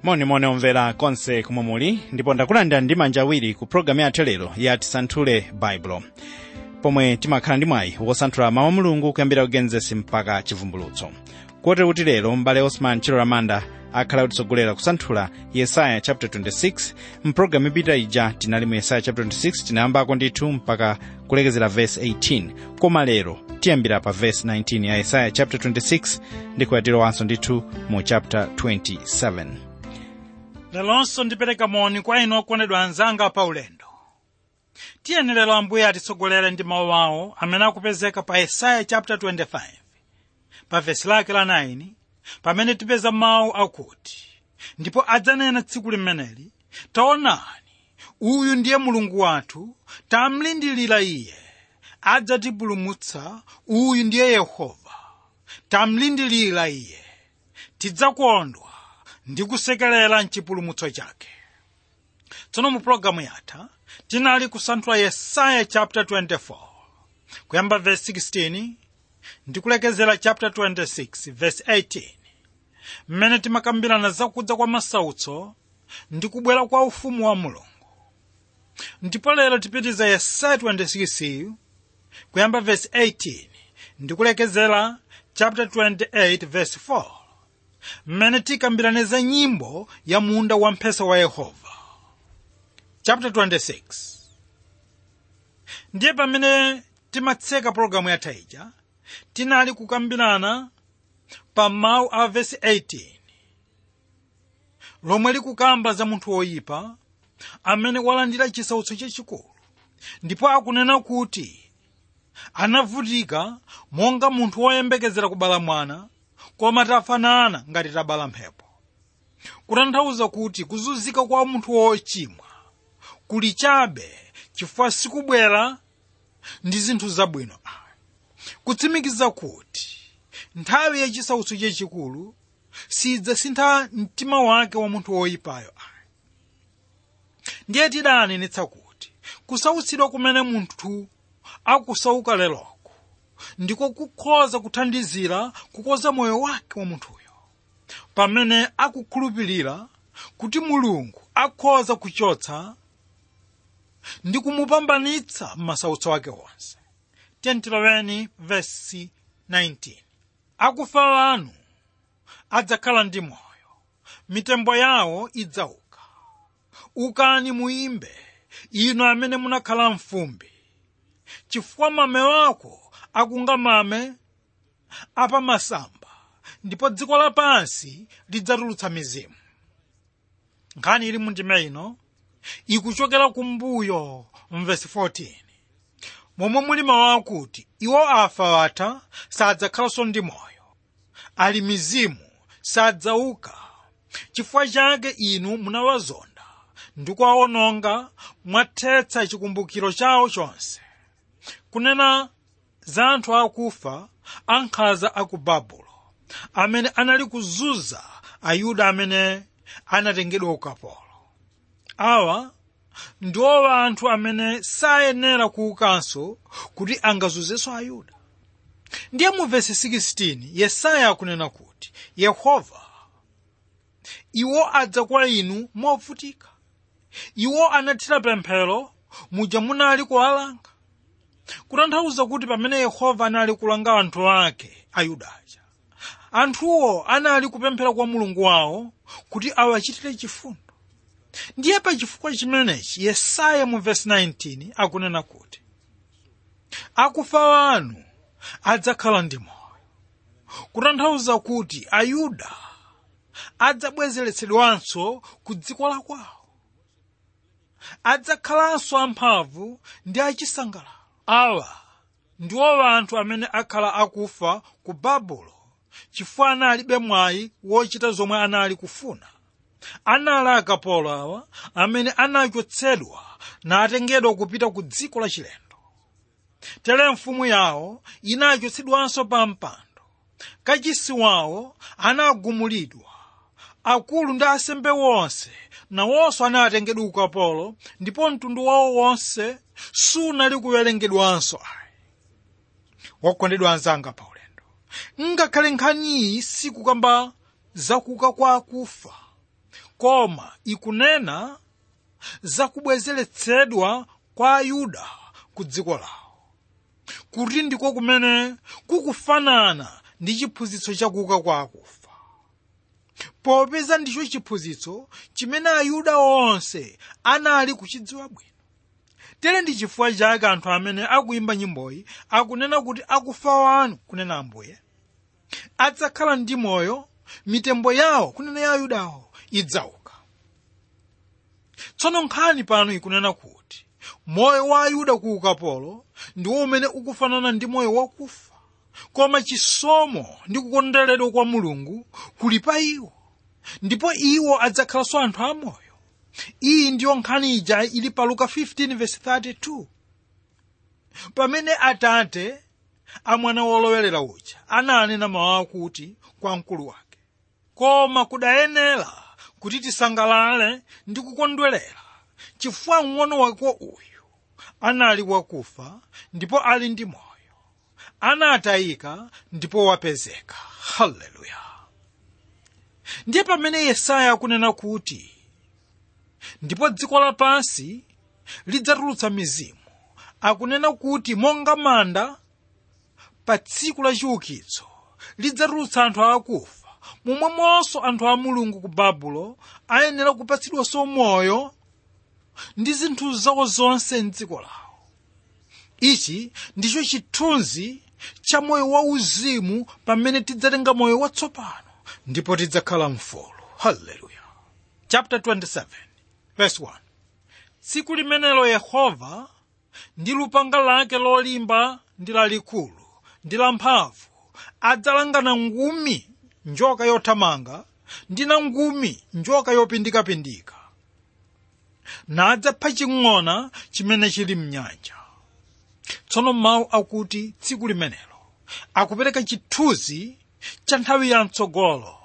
monimoni omvera konse komwe muli ndipo ndakulandira ndi manja awiri ku pologalamu yathu lero ya tisanthule baibulo pomwe timakhala ndi mwayi wosanthula mawu a mulungu kuyambira kugenesi mpaka chivumbulutso kotero kuti lero m'bale osman chilo lamanda akhala kutitsogolera kusanthula yesaya chapter 26 mpulogalamu ipita ija tinali mu yesaya chapter 26 tinayambako ndithu mpaka kulekezera verse 18 koma lero tiyambira pa verse 19 ya yesaya chapter 26 ndi kuyatirowanso ndithu mu chapter 27 lelonso ndipereka moni kwa inu okondedwa anzanga pa ulendo tiyeni lero ambuye atitsogolere ndi mawu awo amene akupezeka pa yesaya chapter 25 pa vesi lake la 9 pamene tipeza mawu akuti ndipo adzanena tsiku limeneli taonani uyu ndiye mulungu wathu tamlindirira iye adzatipulumutsa uyu ndiye yehova tamlindirira iye tidzakondwa ndi kusekerera mchipulumutso chake tsono mu pologalamu yatha tinali kusanthula yesaya chapter 24 kuyamba verse 16 ndi kulekezera chapter 26 verse 18 mmene timakambirana zakudza kwa masautso ndi kubwera kwa ufumu wa mulungu ndipo lero tipitiza yesaya 26 kuyamba verse 18 ndi kulekezera chapter 28 verse 4 mmene tikambirane za nyimbo ya munda wamphesa wa yehova chapter 26 ndiye pamene timatseka pologalamu yatha ija tinali kukambirana pa mawu a vesi 18 lomwe likukamba za munthu woyipa amene walandira chisautso chachikulu ndipo akunena kuti anavutika monga munthu woyembekezera kubala mwana koma tafanana ngati tabala mphepo kutanthauza kuti kuzunzika kwa munthu wochimwa kuli chabe chifukwa sikubwera ndi zinthu zabwino kutsimikiza kuti nthawi yachisautso chachikulu sidzasintha mtima wake wa munthu woyipayo ndiye tidanenetsa kuti kusautsidwa kumene munthu akusauka leroko ndiko kukhoza kuthandizira kukoza moyo wake wa munthuyo pamene akukhulupirira kuti mulungu akhoza kuchotsa ndi kumupambanitsa m'masautso ake onse tentiloweni vesi 19 akufa anu adzakhala ndi moyo mitembo yawo idzauka ukani muimbe inu amene munakhala mfumbi chifukwa mame wako akunga mame apamasamba ndipo dziko lapansi lidzatulutsa mizimu nkhani ili mundime ino ikuchokera kumbuyo mvesi 14 momwe muli mawu akuti iwo afa atha sadzakhalanso ndi moyo ali mizimu sadzauka chifukwa chake inu munawazonda ndi kuwawononga mwathetsa chikumbukiro chawo chonse kunena za anthu akufa ankhanza aku babulo amene anali kuzunza ayuda amene anatengedwa ukapolo awa ndiwo anthu amene sayenera kuukanso kuti angazunzenso ayuda ndiye mu vesi 16 yesaya akunena kuti yehova iwo adza kwa inu movutika iwo anathira pemphero muja munali kuwalanga kutanthauza kuti pamene yehova anali kulanga anthu ake ayudaja anthuwo anali kupemphera kwa mulungu wawo kuti awachitire chifundo ndiye pa chifukwa chimenechi yesaya mu vesi 19 akunena kuti akufa anu adzakhala ndi moyo kutanthauza kuti ayuda adzabwezeretsedwanso ku dziko la kwawo adzakhalanso amphamvu ndi achisangalalo awa ndiwo anthu amene akhala akufa ku babulo chifukwa analibe mwayi wochita zomwe anali kufuna anali akapolo awa amene anachotsedwa natengedwa kupita ku dziko lachilendo tere mfumu yawo inachotsedwanso pa mpando kachisi wawo anagumulidwa akulu ndi asembe wonse nawonso anatengedwa ukapolo ndipo mtundu wawo wonse sunali kuwerengedwanso ayi wokondedwa anzanga pa ulendo ngakhale nkhaniyi sikukamba zakuka kwa akufa koma ikunena zakubwezeretsedwa kwa ayuda ku dziko lawo kuti ndiko kumene kukufanana ndi chiphunzitso chakuuka kwa akufa popeza ndicho chiphunzitso chimene ayuda onse anali kuchidziwa bwino tere ndi chifukwa chake anthu amene akuimba nyimboyi akunena kuti akufa wanu kunena ambuye adzakhala ndi moyo mitembo yawo kunena ya ayudawo idzauka tsono nkhani pano ikunena kuti moyo wa ayuda ku ukapolo ndiwo umene ukufanana ndi moyo wakufa koma chisomo ndi kukondweredwa kwa mulungu kuli pa iwo ndipo iwo adzakhalanso anthu amoyo iyi ndiyo nkhani ija ili pa luka 15:32 pamene atate a mwana wolowelera uja ananena mawu akuti kwa mkulu wake koma kudayenera kuti tisangalale ndi kukondwerera chifukwa mng'ono wako uyu anali wakufa ndipo ali ndi moyo anatayika ndipo wapezeka haleluya ndiye pamene yesaya akunena kuti ndipo dziko lapansi lidzatulutsa mizimu akunena kuti monga manda pa tsiku la chiukitso lidzatulutsa anthu akufa momwemonso anthu a mulungu ku babulo ayenera kupatsidwanso moyo ndi zinthu zawo zonse mdziko lawo ichi ndicho chithunzi cha moyo wauzimu pamene tidzatenga moyo watsopano ndipo tidzakhala mfulu haleluya chapter 27 verse 1 tsiku limenelo yehova ndi lupanga lake lolimba ndi lalikulu ndi lamphamvu adzalangana ngumi njoka yothamanga ndi na ngumi njoka yopindikapindika nadzapha ching'ona chimene chili mnyanja tsono mawu akuti tsiku limenelo akupereka chithunzi cha nthawi ya mtsogolo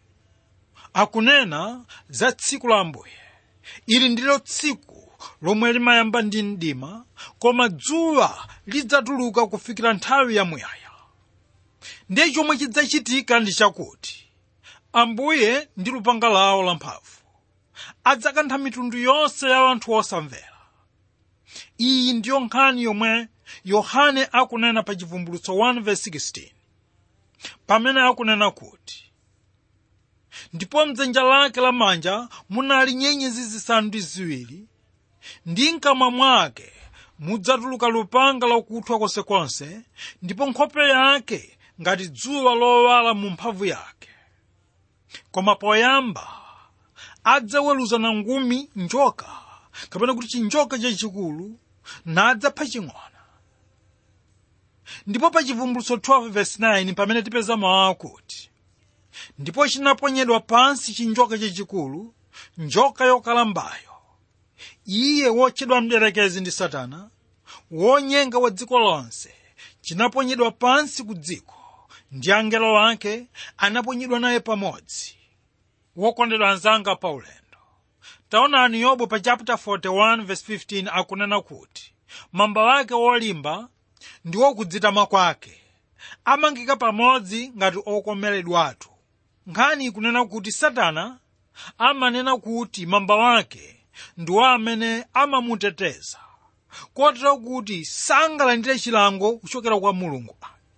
akunena za tsiku la ambuye ili ndilo tsiku lomwe limayamba ndi mdima koma dzuwa lidzatuluka kufikira nthawi yamuyaya ndiye chomwe chidzachitika ndi chakuti ambuye ndi lupanga lawo lamphamvu adzakantha mitundu yonse ya anthu osamvera iyi ndiyo nkhani yomwe yohane akunena pa chivumbulutso 1:16 pamene akunena kuti ndipo mdzanja lake lamanja munali nyenyezi zisanu ndi ziwiri ndi mkamwa mwake mudzatuluka lupanga lakuthwa konsekonse ndipo nkhope yake ngati dzuwa lowala mu mphamvu yake koma poyamba adzaweruza na ngumi njoka kapena kuti chinjoka chachikulu nadzapha ching'ona ndipo pa chivumbulutso 12:9 pamene tipeza mawu akuti ndipo chinaponyedwa pansi chinjoka chachikulu njoka yokalambayo iye wotchedwa mdierekezi ndi satana wonyenga wa dziko lonse chinaponyedwa pansi ku dziko ndi angelo ake anaponyedwa naye pamodzi wokondedwa anzanga pa ulendo taonani yobu pa chapter 41 verse 15 akunena kuti mamba wake wolimba ndi wokudzitama kwake amangika pamodzi ngati okomeredwatu nkhani ikunena kuti satana amanena kuti mamba wake ndiwo amene amamuteteza kotero kuti sangalandire chilango kuchokera kwa mulungu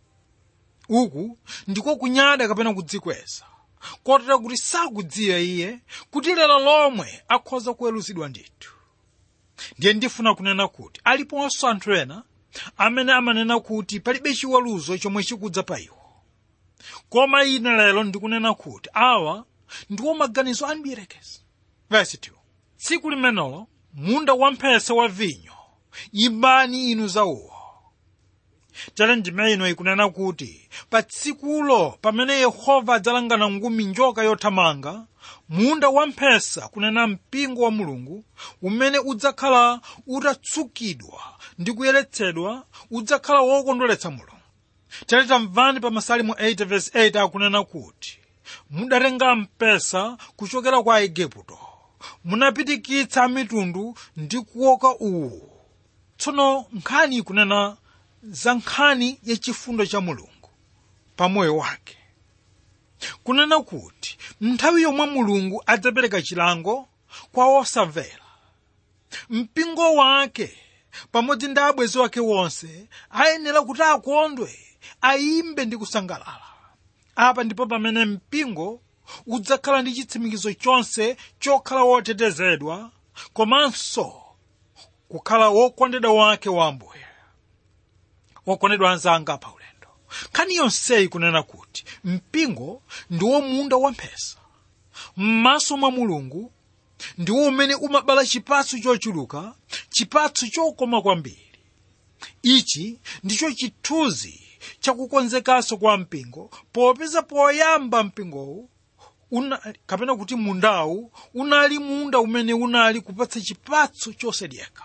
uku ndiko kunyada kapena kudzikweza kotero kuti sakudziwa iye kuti lero lomwe akhoza kuweruzidwa ndithu ndiye ndifuna kunena kuti aliponso anthu ena amene amanena kuti palibe chiweruzo chomwe chikudza pa iwo koma ine lero ndikunena kuti awa ndiwo maganizo a mdierekezi verse 2 tsiku limenelo munda wamphesa wa vinyo imbani inu zawuwo tere ndime ino ikunena kuti pa tsikulo pamene yehova adzalangana ngumi njoka yothamanga munda wamphesa kunena mpingo wa mulungu umene udzakhala utatsukidwa ndi kuyeretsedwa udzakhala wokondweretsa mulungu tere tamvani pa masalimo 8 verse 8 akunena kuti mudatenga mpesa kuchokera kwa aigupto munapitikitsa mitundu ndi kuoka uwu tsono nkhani ikunena za nkhani yachifundo cha mulungu pa moyo wake kunena kuti nthawi yomwe mulungu adzapereka chilango kwa osamvera mpingo wake pamodzi ndi abwenzi wake wonse ayenera kuti akondwe ayimbe ndi kusangalala apa ndipo pamene mpingo udzakhala ndi chitsimikizo chonse chokhala wotetezedwa komanso kukhala wokondedwa wake wa ambuye wokondedwa anzanga pa ulendo nkhani yonseyi kunena kuti mpingo ndiwo munda wamphesa m'maso mwa mulungu ndiwo umene umabala chipatso chochuluka chipatso chokoma kwambiri ichi ndicho chithunzi chakukonzekanso kwa mpingo popeza poyamba mpingowu una, kapena kuti mundawu unali munda umene unali kupatsa chipatso chosadyeka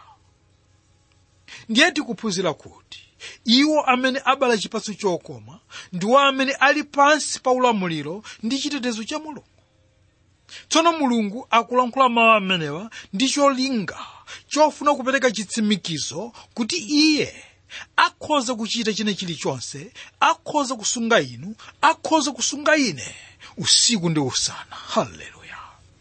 ndiye tikuphunzira kuti iwo amene abala chipatso chokoma ndiwo amene ali pansi pa ulamuliro ndi chitetezo cha mulungu tsono mulungu akulankhula mawu amenewa ndi cholinga chofuna kupereka chitsimikizo kuti iye akhoza kuchita china chilichonse akhoza kusunga inu akhoza kusunga ine usiku ndi usana haleluya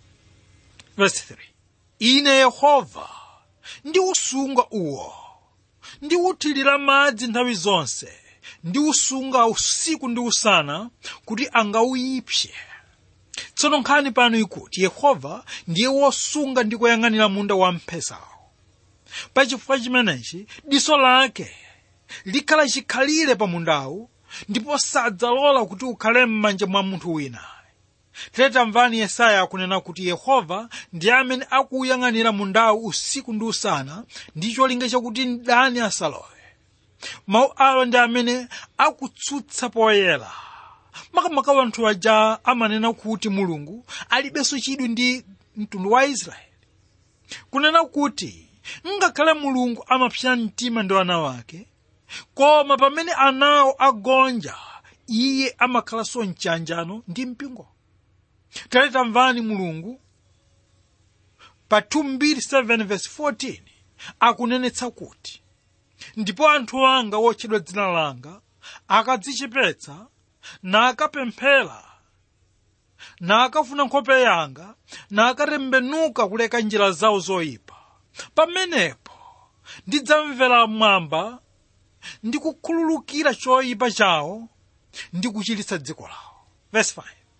verse 3 ine yehova ndiusunga uwo ndiwuthirira madzi nthawi zonse ndiusunga usiku ndi usana kuti angawuyipse tsono nkhani pano ikuti yehova ndiye wosunga ndi kuyang'anira munda wamphesawo pachifukwa chimenechi diso lake likhala chikhalire pa mundawu ndipo sadzalola kuti ukhale m'manja mwa munthu wina tamvani yesaya akunena kuti yehova ndiye amene akuyang'anira mundawu usiku ndi usana ndi cholinga chakuti mdani asalowe mawu awa ndi amene akutsutsa poyera makamaka wanthu aja amanena kuti mulungu alibenso chidwi ndi mtundu wa israeli kunena kuti ngakhale mulungu amapsa mtima ndi ana wake koma pamene anawo agonja iye amakhalanso mchanjano ndi mpingo tale tamvani mulungu pa 2:7 akunenetsa kuti ndipo anthu anga wotchedwa dzina langa akadzichepetsa nakapemphera nakafuna nkhope yanga nakatembenuka kuleka njira zawo zoyipa pamenepo ndidzamvera mwamba ndi kukhululukira choyipa chawo ndi kuchiritsa dziko lawo verse 5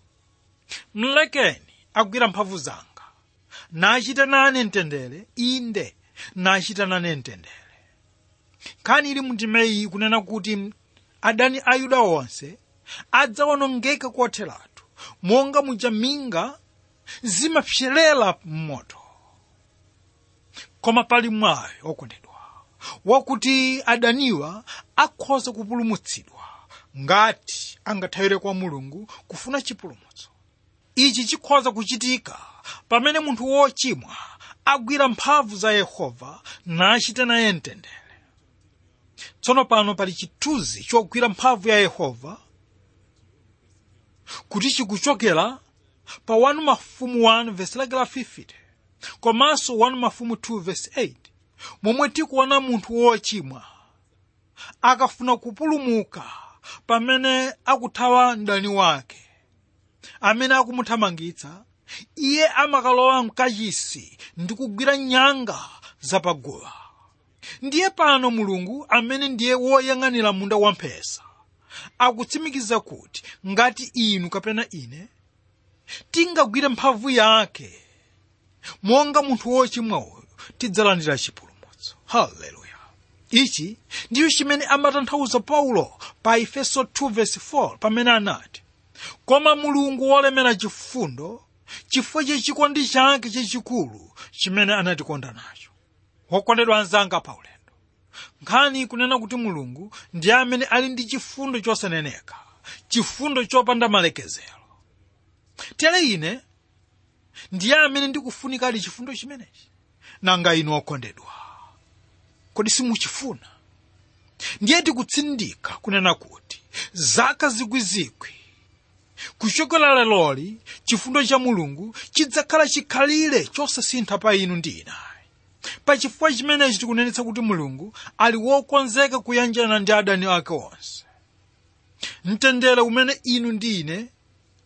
mlekeni agwira mphamvu zanga nachita nane mtendere inde nachita nane mtendere nkhani ili mndimeyi kunena kuti adani a yuda onse adzawonongeka kotheratu monga muja minga zimapserera m'moto koma pali mwayi okondedwa wakuti adaniwa akhoza kupulumutsidwa ngati angathawire kwa mulungu kufuna chipulumutso ichi chikhoza kuchitika pamene munthu wochimwa agwira mphamvu za yehova nachita naye mtendere tsono pano pali chithunzi chogwira mphamvu ya yehova kuti chikuchokera pa 1 mafumu 1 vesi lake la 50 komanso 1 mafumu 2 vesi 8 momwe tikuona munthu wochimwa akafuna kupulumuka pamene akuthawa mdani wake amene akumuthamangitsa iye amakalowa mkachisi ndi kugwira nyanga zapaguwa ndiye pano mulungu amene ndiye woyang'anira munda wamphesa akutsimikiza kuti ngati inu kapena ine tingagwire mphamvu yake monga munthu wochimwa uyu tidzalandira chipulumutso haleluya ichi ndiyo chimene amatanthauza paulo pa efeso 2:4 pamene anati koma mulungu wolemera chifundo chifukwa chachikondi chake chachikulu chimene anatikonda nacho wokondedwa anzanga pa ulendo nkhani kunena kuti mulungu ndiye amene ali ndi chifundo chosaneneka chifundo chopanda malekezero tere ine ndiye amene ndikufunikadi chifundo chimenechi nanga inu okondedwa kodi simuchifuna ndiye tikutsindika kunena kuti zaka zikwizikwi kuchokera leloli chifundo cha mulungu chidzakhala chikhalire chosasintha pa inu ndi inayi pachifukwa chimenechi tikunenetsa kuti mulungu ali wokonzeka kuyanjana ndi adani ake onse mtendere umene inu ndi ine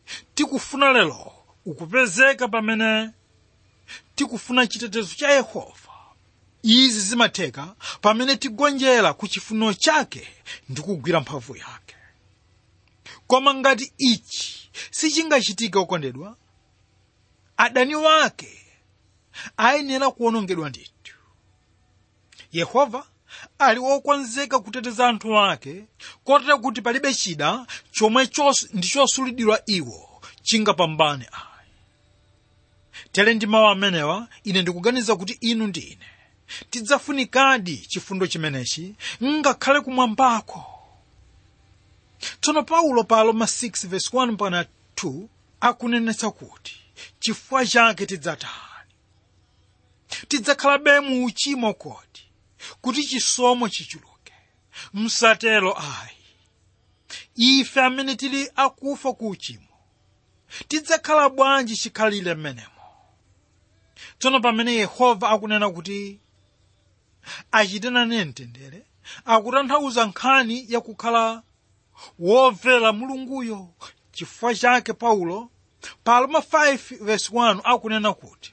tikufuna lero ukupezeka pamene tikufuna chitetezo cha yehova izi zimatheka pamene tigonjera ku chifuniro chake ndi kugwira mphamvu yake koma ngati ichi sichingachitika okondedwa adani wake ayenera kuwonongedwa ndithu yehova ali wokonzeka kuteteza anthu ake kotera kuti palibe chida chomwe chos- ndi chosulidwira iwo chingapambane ayi tere ndi mawu amenewa ine ndikuganiza kuti inu ndi ine tidzafunikadi chifundo chimenechi ngakhale kumwambako tsono paulo pa aroma 6 verse 1 mpaka 2 akunenetsa kuti chifukwa chake tidzatani tidzakhalabe mu uchimo kodi kuti chisomo chichuluke msatero ayi ife amene tili akufa ku uchimo tidzakhala bwanji chikhalire mmenemo tsono pamene yehova akunena kuti achite nane mtendere akutanthauza nkhani yakukhala womvera mulunguyo chifukwa chake paulo pa aroma 5 verse 1 akunena kuti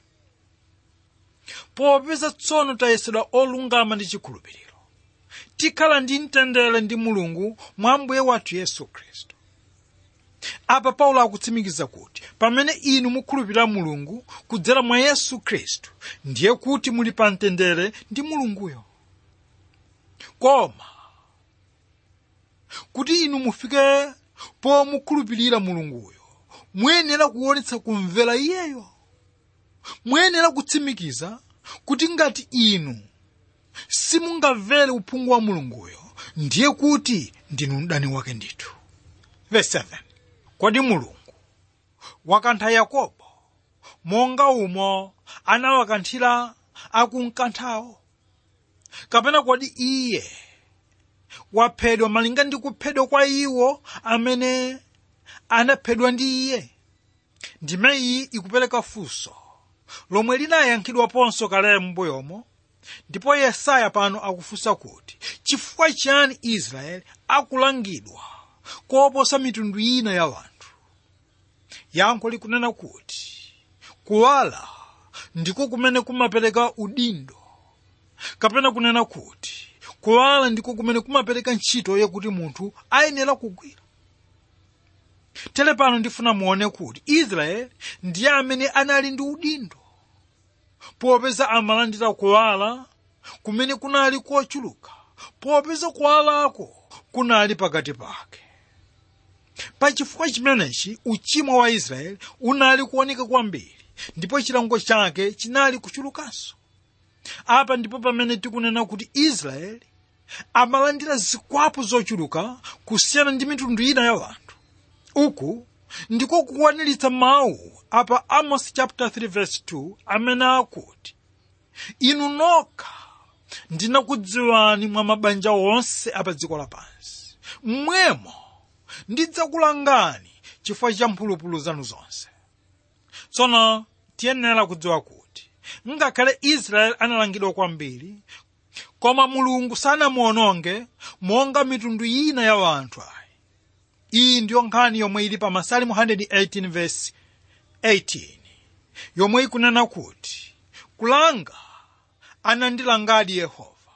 popeza tsono tayesedwa olungama ndi chikhulupiriro tikhala ndi mtendere ndi mulungu mwa mbuye wathu yesu khristu apa paulo akutsimikiza kuti pamene inu mukhulupirira mulungu kudzera mwa yesu khristu ndiye kuti muli pa mtendere ndi mulunguyo koma kuti inu mufike pomukhulupirira mulunguyo muyenera kuonetsa kumvera iyeyo muyenera kutsimikiza kuti ngati inu simungamvere uphungu wa mulunguyo ndiye kuti ndinu mdani wake ndithu verse 7 kodi mulungu wakantha yakobo monga umo anawakanthira akumkanthawo kapena kodi iye waphedwa malinga ndi kuphedwa kwa iwo amene anaphedwa ndi iye ndime iyi ikupereka funso lomwe linayankhidwaponso kale m'mbuyomo ndipo yesaya pano akufunsa kuti chifukwa chiyani israeli akulangidwa koposa mitundu ina ya anthu yankho likunena kuti kuwala ndiko kumene kumapereka udindo kapena kunena kuti kuwala ndiko kumene kumapereka ntchito yakuti munthu ayenera kugwira tere pano ndifuna muone kuti israeli ndiye amene anali ndi udindo popeza amalandira kuwala kumene kunali kochuluka popeza kuwalako kunali pakati pake pachifukwa chimenechi uchimo wa israeli unali kuoneka kwambiri ndipo chilango chake chinali kuchulukanso apa ndipo pamene tikunena kuti israeli amalandira zikwapu zochuluka kusiyana ndi mitundu ina ya anthu uku ndiko kukwaniritsa mawu apa amos chapter 3 verse 2 amene akuti inu nokha ndinakudziwani mwa mabanja onse apa dziko lapansi mmwemo ndidzakulangani chifukwa cha mphulupulu zanu zonse tsono tiyenera kudziwa kuti ngakhale israeli analangidwa kwambiri koma mulungu sanamuononge monga mitundu ina ya anthu ayi iyi ndiyo nkhani yomwe ili pa masalimu 118 verse 18 yomwe ikunena kuti kulanga anandilangadi yehova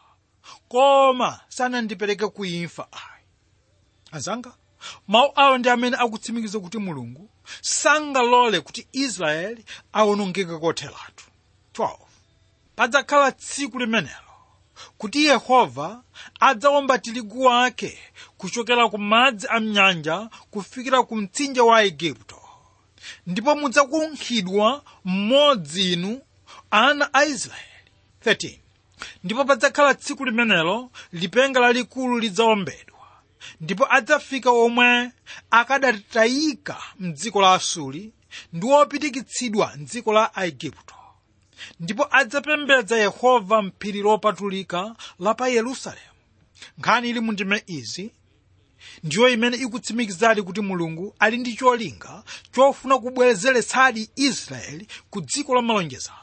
koma sanandipereke kuimfa ayi azanga mawu awo ndi amene akutsimikiza kuti mulungu sangalole kuti israeli awonongeke kotheratu 12 padzakhala tsiku limenelo kuti yehova adzawomba tirigu wake kuchokera ku madzi a mnyanja kufikira ku mtsinje wa igupto ndipo mudzakunkhidwa mmodzi inu ana a israeli 13 ndipo padzakhala tsiku limenelo lipenga lalikulu lidzawombedwa ndipo adzafika omwe akadatayika mdziko la asuri ndi opitikitsidwa mdziko la aigupto ndipo adzapembedza yehova mphiri lopatulika la pa yerusalemu nkhani ili mu ndime izi ndiyo imene ikutsimikizadi kuti mulungu ali ndi cholinga chofuna kubwerezeretsadi israeli ku dziko la malonjezano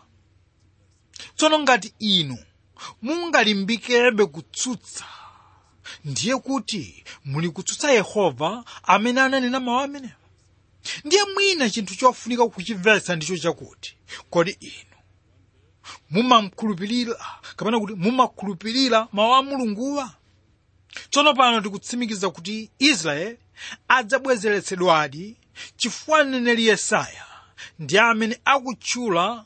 tsono ngati inu mungalimbikebe kutsutsa ndiye kuti muli kutsutsa yehova amene ananena mawu amenewa ndiye mwina chinthu chofunika kuchimvetsa ndicho chakuti kodi inu mumakhulupirira kapena kuti mumakhulupirira mawu a mulunguwa tsono pano tikutsimikiza kuti israeli adzabwezeretsedwadi chifukwa mneneri yesaya ndi amene akutchula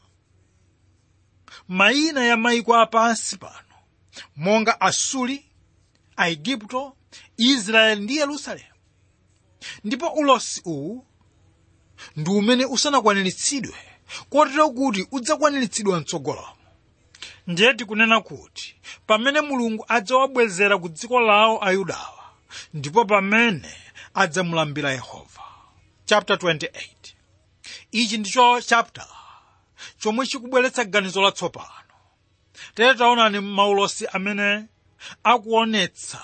mayina ya mayiko apansi pano monga asuri aigupto israeli ndi yerusalemu ndipo ulosi uwu ndi umene usanakwaniritsidwe kotero kuti udzakwaniritsidwa mtsogolomo ndiye tikunena kuti pamene mulungu adzawabwezera ku dziko lawo ayudawa ndipo pamene adzamulambira yehova chapter 28 ichi ndicho chapter chomwe chikubweretsa ganizo latsopano tere taonani maulosi amene akuonetsa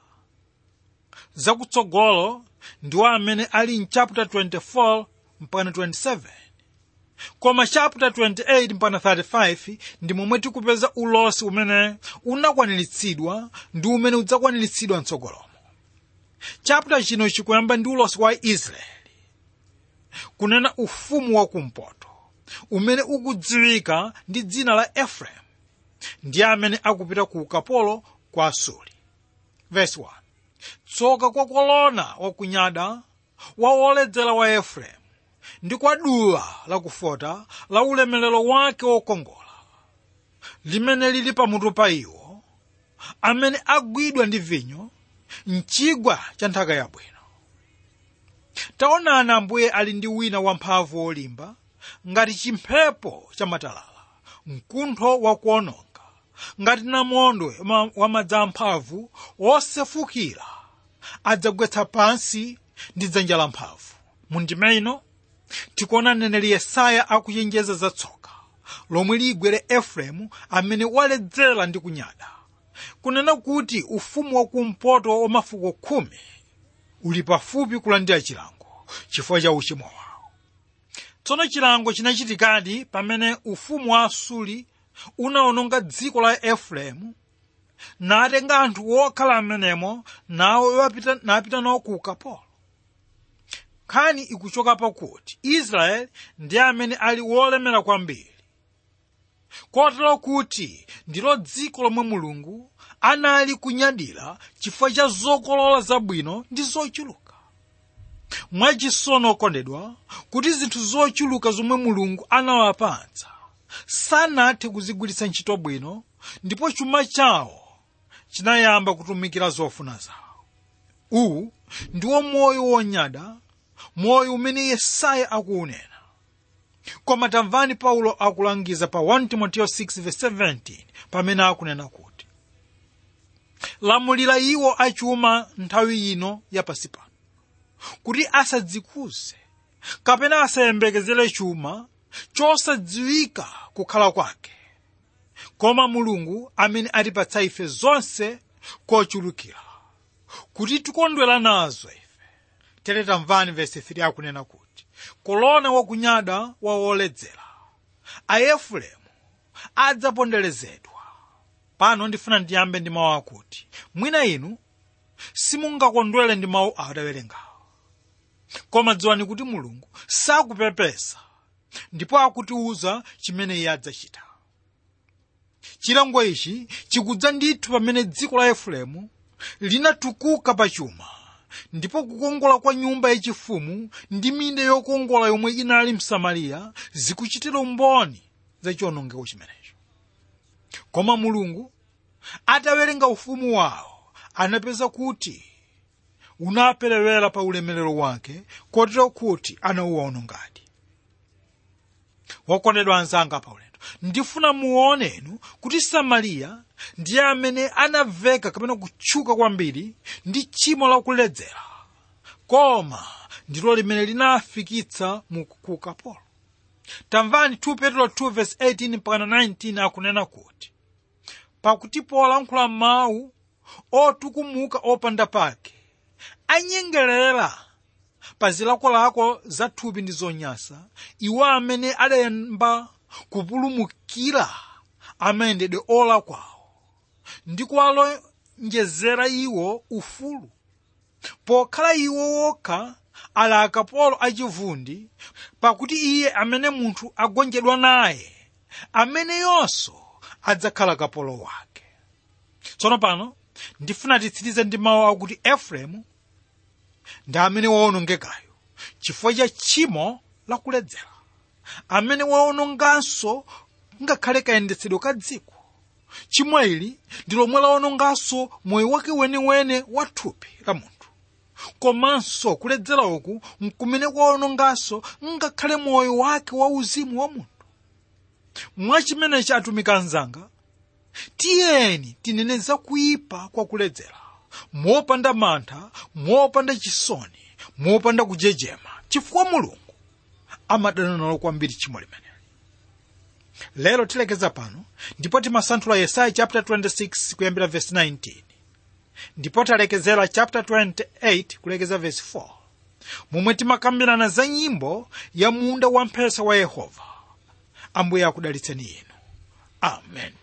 zakutsogolo ndiwo amene ali in chapter 24 mpaka 27 koma chapter 28 mpaka 35 ndi momwe tikupeza ulosi umene unakwaniritsidwa ndi umene udzakwaniritsidwa mtsogolomo chapter chino chikuyamba ndi ulosi wa israeli kunena ufumu wakumpoto umene ukudziwika ndi dzina la efereimu ndiye amene akupita ku ukapolo kwa asuri verse 1 tsoka kwa kolona wakunyada wa woledzera wa efereimu ndi kwa duwa lakufota la ulemelero wake wokongola limene lili pamutu pa iwo amene agwidwa ndi vinyo mchigwa cha nthaka yabwino taonani ambuye ali ndi wina wamphamvu wolimba ngati chimphepo cha matalala mkuntho wakuononga ngati namondwe wa madzi amphamvu wosefukira adzagwetsa pansi ndi dzanja lamphamvu mundime ino tikuona mneneri yesaya akuchenjeza za tsoka lomwe ligwere efereimu amene waledzera ndi kunyada kunena kuti ufumu wakumpoto wa mafuko khumi uli pafupi kulandira chilango chifukwa cha uchimo wawo tsono chilango chinachitikadi pamene ufumu wa asuri unawononga dziko la efereimu natenga anthu wokhala amenemo nawo napita nawo ku ukapolo nkhani ikuchoka pakuti israeli ndi amene ali wolemera kwambiri kotero kuti ndilo dziko lomwe mulungu anali kunyadira chifukwa cha zokolola zabwino ndi zochuluka mwachisono okondedwa kuti zinthu zochuluka zomwe mulungu anawapatsa sanathe kuzigwiritsa ntchito bwino ndipo chuma chawo chinayamba kutumikira zofuna zawo uwu ndiwo moyo wonyada moyo umene yesaya akuunena koma tamvani paulo akulangiza pa 1 timoteyo 6:17 pamene akunena kuti lamulira iwo achuma nthawi ino yapasi pano kuti asadzikuze kapena asayembekezere chuma chosadziwika kukhala kwake koma mulungu amene atipatsa ife zonse kochulukira kuti tikondwera nazo ife tere tamvani vesi 3 akunena kuti kolona wakunyada wa woledzera aefereimu adzaponderezedwa pano ndifuna ndiyambe ndi mawu akuti mwina inu simungakondwere ndi mawu adawerengawo koma dziwani kuti mulungu sakupepesa ndipo akutiuza chimene iye adzachita chilango ichi chikudza ndithu pamene dziko la efereimu linatukuka pa chuma ndipo kukongola kwa nyumba yachifumu ndi minda yokongola yomwe inali msamariya zikuchitira umboni za chiwonongeko chimenecho koma mulungu atawerenga ufumu wawo anapeza kuti unaperewera pa ulemerero wake kotero kuti anauwonongadi wakondedwa anzanga pa ulendo ndifuna muonenu kuti samariya ndiye amene anaveka kapena kutchuka kwambiri ndi tchimo lakuledzera koma ndilo limene linafikitsa mu ku ukapolo tamvani 2 petro 2 verse 18 mpaka 19 akunena kuti pakuti polankhula mawu otukumuka opanda pake anyengerera pa zilakolako za thupi ndi zonyasa iwo amene adayamba kupulumukira amayendedwe olakwawo ndi kuwalonjezera iwo ufulu pokhala iwo wokha ali akapolo achivundi pakuti iye amene munthu agonjedwa naye ameneyonso adzakhala kapolo wake tsono pano ndifuna titsirize ndi mawu akuti efereimu ndi amene waonongekayo chifukwa cha tchimo lakuledzera amene waononganso ngakhale kayendetsedwe ka dziko tchimo ili ndi lomwe laononganso moyo wake weniweni wa thupi la munthu komanso kuledzera uku nkumene kwaononganso ngakhale moyo wake wa uzimu wa munthu mwachimenechi atumiki anzanga tiyeni tinene za kuyipa kwa kuledzera mopanda mantha mopanda chisoni mopanda kujejema chifukwa mulungu amadana nalo kwambiri tchimo limeneli lero tilekeza pano ndipo timasanthula yesaya chapter 26 kuyambira verse 19 ndipo talekezera chapter 28 kulekeza verse 4 momwe timakambirana za nyimbo ya munda wamphesa wa yehova ambuye akudalitseni inu amen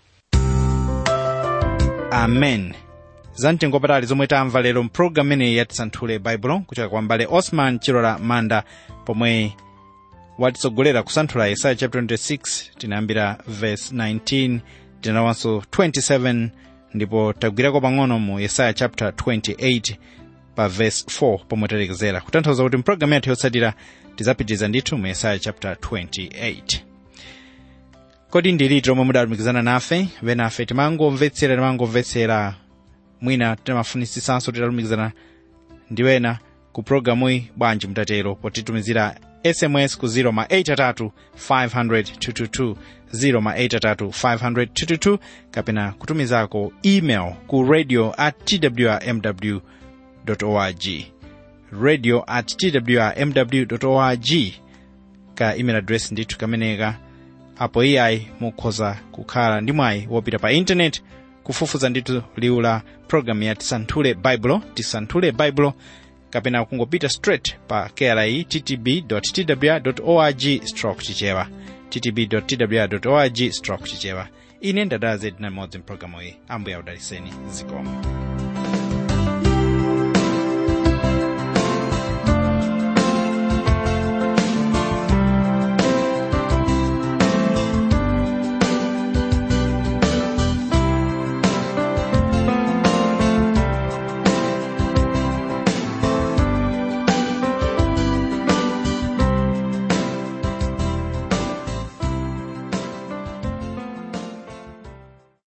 amen zamtengo wapatali zomwe tamva lero mpulogalamu imeneyi yatisanthule baibulo kuchoka kwa mbale osman chilola manda pomwe watitsogolera kusanthula yesaya chapter 26 tinayambira verse 19 tinawanso 27 ndipo tagwirako pang'ono mu yesaya chapter 28 pa verse 4 pomwe talekezera kutanthauza kuti mpulogalamu yathu yotsatira tidzapitiriza ndithu mu yesaya chapter 28 kodi ndi liti lomwe mudalumikizana nafe venafe timangomvetsera timangomvetsera mwina timafunisisanso titalumikizana ndi wena ku programuyi bwanji mutatero potitumizira sms ku 0 ma 83 500 222 0 ma 83 500 222 kapena kutumizako email ku radio at twrmw org radio at twrmw org ka email address ndithu kameneka apo iyayi mukhoza kukhala ndi mwayi wopita pa intaneti kufufuza ndithu liwu la programu ya tisanthule baibulo tisanthule baibulo kapena kungopita straight pa kri ttb twr org stroke chichewa ttb twr org stroke chichewa ine ndadala zedi namodzi mpulogalamu iyi ambuye audaliseni zikomo